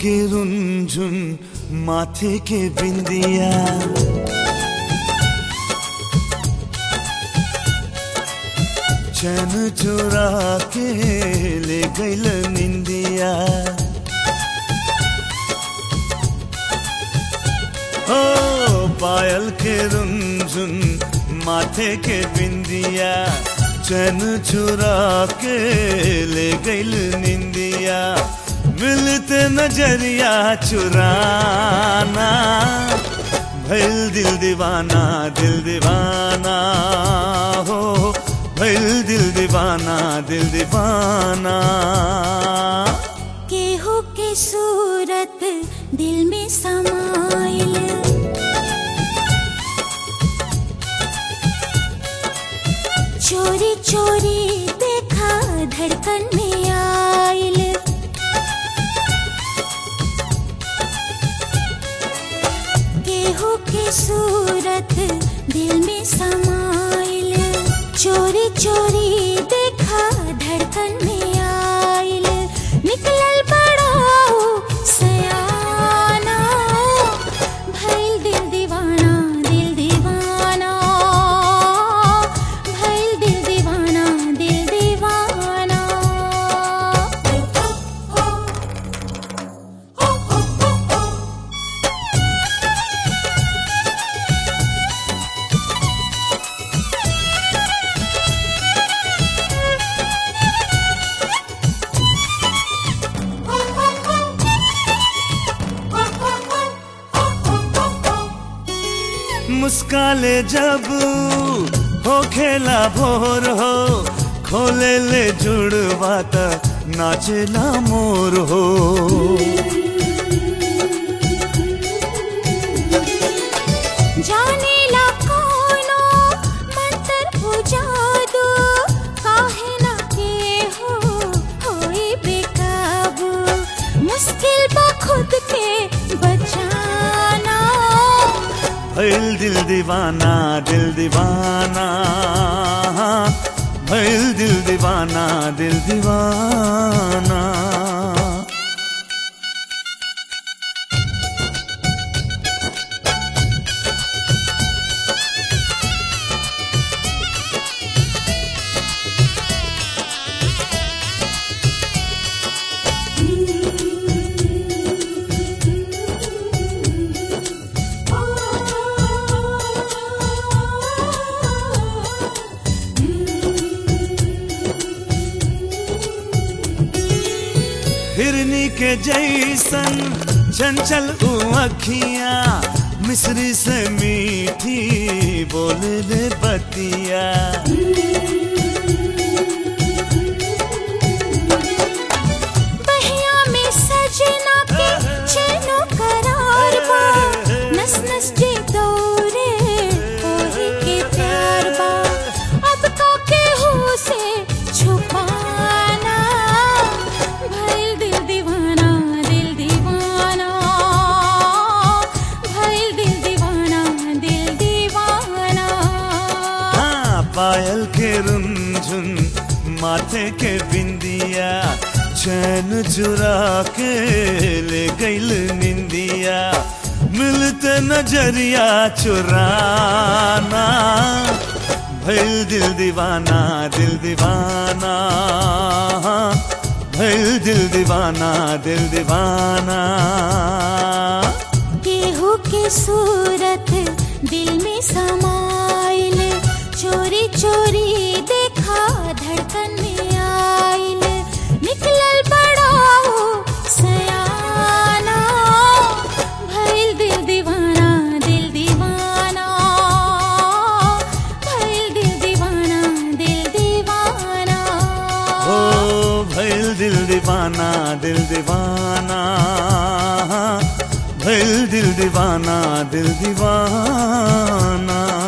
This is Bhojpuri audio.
के रुंझुन माथे के बिंदिया चैन चुरा के ले गईल निंदिया ओ पायल के रुंझुन माथे के बिंदिया चैन चुरा के ले गईल निंदिया मिलते नजरिया चुराना भैल दिल दीवाना दिल दीवाना हो भैल दिल दीवाना दिल दीवाना केहू के सूरत दिल में समाइल चोरी चोरी देखा धड़कन में आइल केहू के सूरत दिल में समाइल चोरी चोरी देखा धड़कन में आइल निकलल बड़ो सयाना भइल दिल दीवाना दिल दीवाना भइल दिल दीवाना दिल दीवाना मुस्काले जब हो खेला भोर हो खोले ले जुड़वा त नाचेला मोर हो जाने ला कोनो मंत्र हो जादू काहे ना के हो होई बेकाबू मुश्किल बा खुद के बचाना भइल दिल दीवाना दिल दीवाना भइल दिल दीवाना दिल दीवाना हिरनी के जैसन चंचल उ अखियां मिश्री से मीठी बोले ले बतिया बहिया में सजना के चैनो करार बा नस नस जे दौरे ओही के प्यार बा अब का के हो से छुपाना भइल दिल दीवाना दिल दीवाना भइल दिल दीवाना दिल दीवाना हाँ पायल के रुंझुन माथे के बिंदिया चैन चुरा के ले गईल निंदिया मिलते नजरिया चुराना भइल दिल दीवाना दिल दीवाना भइल दिल दीवाना दिल दीवाना केहू के सूरत दिल में समाइल चोरी चोरी देखा धड़कन में आइल निकलल बड़ा सयाना भइल दिल दीवाना दिल दीवाना भइल दिल दीवाना दिल दीवाना ओ भइल दिल दीवाना दिल दीवाना भइल दिल दीवाना दिल दीवाना